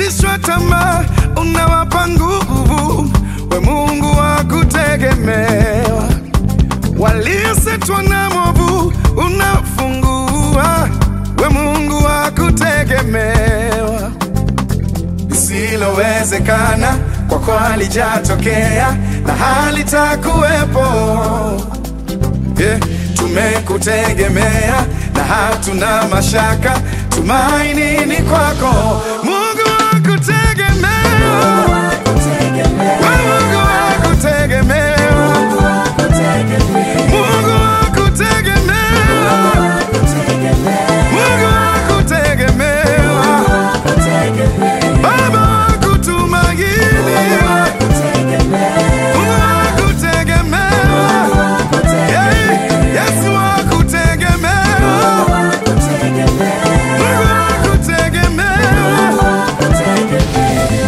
waliokatishwa tamaa unawapa nguvu, we Mungu wa kutegemewa. Waliosetwa na mwovu unafungua, we Mungu wa kutegemewa. Lisilowezekana kwako halijatokea na halitakuwepo. Yeah, tumekutegemea na hatuna mashaka, tumaini ni kwako, Mungu wa kutegemewa, we Mungu wa kutegemewa, Mungu wa kutegemewa, Mungu wa kutegemewa, Baba wa kutumainiwa, Mungu wa kutegemewa, yeah, Yesu wa kutegemewa, Mungu wa kutegemewa.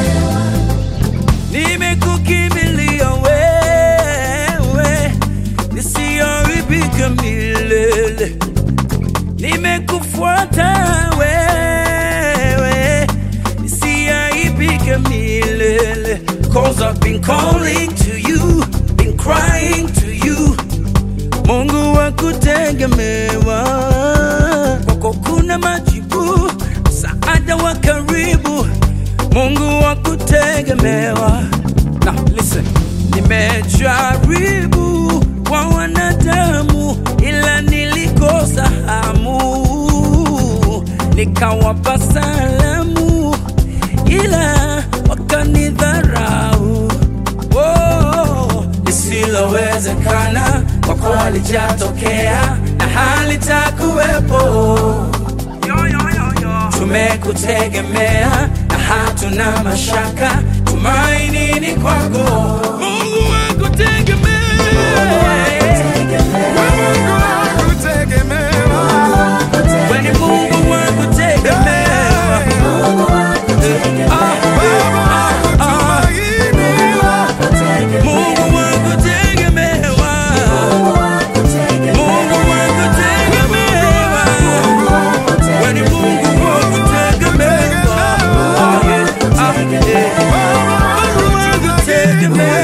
Nimekukimbilia wewe, nisiharibike milele. Nimekufuata wewe, nisiharibike milele. Cause I've been calling to you, been crying to you. Mungu wa kutegemewa, kwako kuna majibu, msaada wa karibu. Mungu wa kutegemewa. Now listen, nimejaribu kwa wanadamu, ila nilikosa hamu, nikawapa salamu, ila wakanidharau. Oh, lisilowezekana kwako halijatokea na halitakuwepo. Yo, yo, yo, yo. Tumekutegemea na hatuna mashaka, tumaini ni kwako. Mungu wa kutegemea. We Mungu wa kutegemewa. Wewe ni Mungu wa kutegemea. Ah, Baba wa kutumainiwa. Mungu wa kutegemewa. Mungu wa kutegemewa. Wewe ni Mungu wa kutegemewa. Ah, yeah. Ah, yeah. Mungu wa kutegemewa.